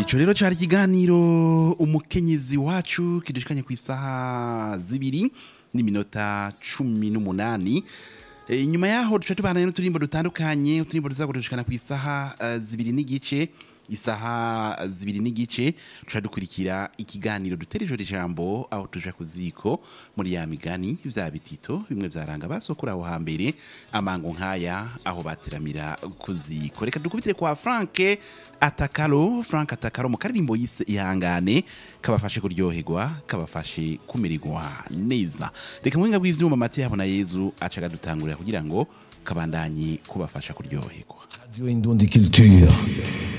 ico rero cari ikiganiro umukenyezi wacu kidushikanye ku isaha zibiri n'iminota cumi n'umunani E, inyuma yaho duca tubana n'uturimbo dutandukanye uturimbo tuzagurushikana ku isaha uh, zibiri n'igice isaha zibiri n'igice tuca dukurikira ikiganiro dutera ijoro ijambo aho tuja ku ziko muri ya migani vya bitito bimwe vyaranga basokura aho hambere amango nk'aya aho bateramira ku ziko reka dukubitire kwa franke atakaro frank atakaro mu karirimbo yise ihangane kabafashe kuryoherwa kabafashe kumererwa neza reka muhinga bw'ivyuma mate yabo na yezu aca akadutangurira kugira ngo kabandanye kubafasha kuryoherwa Radio Indundi Culture.